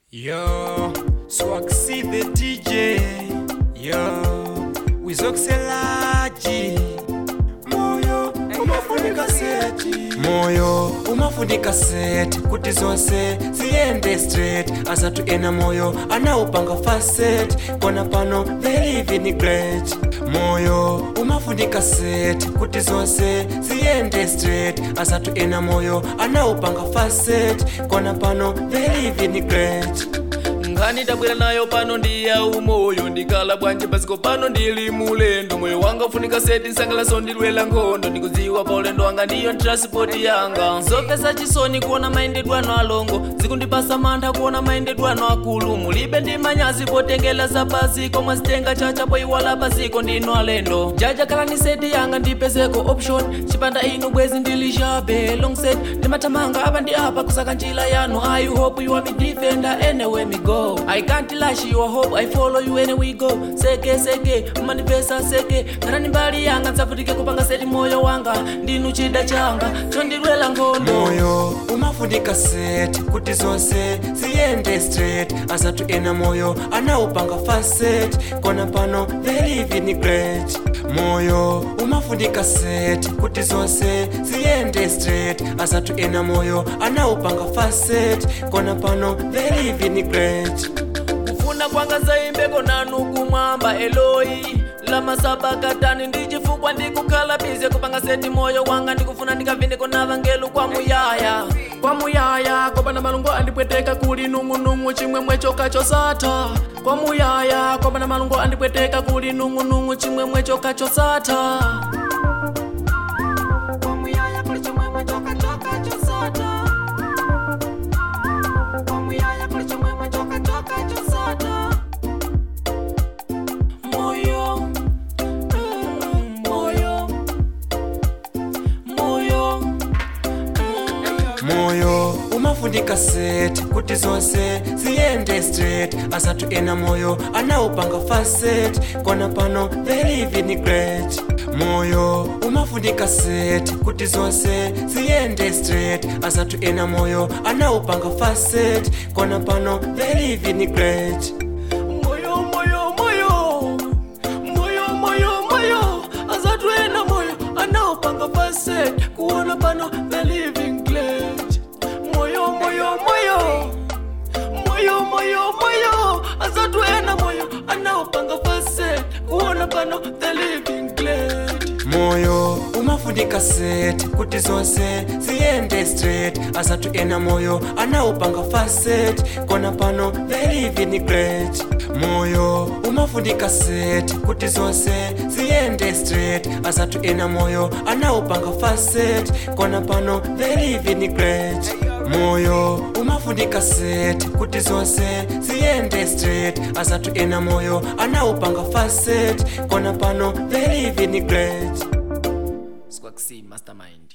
Yo, Swaxy the DJ. Yo, Wizoxelaji. Moyo umafunika seti. Moyo umafunika seti kuti zonse ziyende straight asatu ena moyo anaupanga facet kona pano they live in great moyo umafunika seti kuti zonse ziyende straight asatu ena moyo anaupanga facet kona pano they live in great nkhani tabwera nayo pano ndi ya umoyo ndikhala bwanji pasiko pano ndili mulendo moyo wanga ufunika seti nsangalaso ndilwela nkhondo ndikudziwa pa ulendo wanga ndiyo transport yanga zopesa chisoni kuona mayendedwe ano alongo zikundipasa mantha kuona mayendedwe ano akulu mulibe ndi manyazi potengela za pasiko mwazitenga chacha poiwala pasiko ndino alendo jaja khalani seti yanga ndipezeko option chipanda inu bwezi ndilishabe long set ndimathamanga apa ndi apa kusaka njira yanu i hope you are me defender anywhere me go i can't lash your hope i follow you anywhere we go seke seke manipesa seke khalani mbali yanga nsavutike kupanga seti moyo wanga ndinu chida changa chondilwela nkhondo moyo umafunika seti kuti zonse ziyende straight asatu ena moyo anaupanga facet kona pano they live in great moyo umafunika seti kuti zonse ziyende straight asatu ena moyo anaupanga facet kona pano they live in great kufuna kwanga zaimbeko nanu kumwamba eloi lamasabakatani ndichifukwa ndikukhala bize kupanga seti moyo wanga ndikufuna ndikavindeko na vangelu kwa muyaya kwa muyaya kopanda malungo andipweteka kuli nung'unung'u chimwemwe choka chosatha kwa muyaya kopanda malungo andipweteka kuli nung'unung'u chimwemwe choka chosatha kwa muyaya kuli chimwemwe choka choka chosatha kwa muyaya kuli chimwemwe choka choka chosatha moyo mm, moyo moyo moyo umafunika seti kuti zonse ziyende straight asatu ena moyo anaupanga facet kona pano they live in great moyo umafunika seti kuti zonse ziyende straight asatu ena moyo anaupanga facet kona pano they live in great moyo moyo moyo moyo moyo moyo azatwena moyo anaopanga faset kuona pano the living glade moyo moyo moyo moyo moyo moyo azatwena moyo anaopanga faset kuona pano the living glade moyo umafunika seti kuti zonse ziyende straight asatu ena moyo anaupanga facet kona pano they live in great moyo umafunika seti kuti zonse ziyende straight asatu ena moyo anaupanga facet kona pano they live in great moyo umafunika seti kuti zonse ziyende straight asatu ena moyo anaupanga facet kona pano they live in great Squaxi Mastermind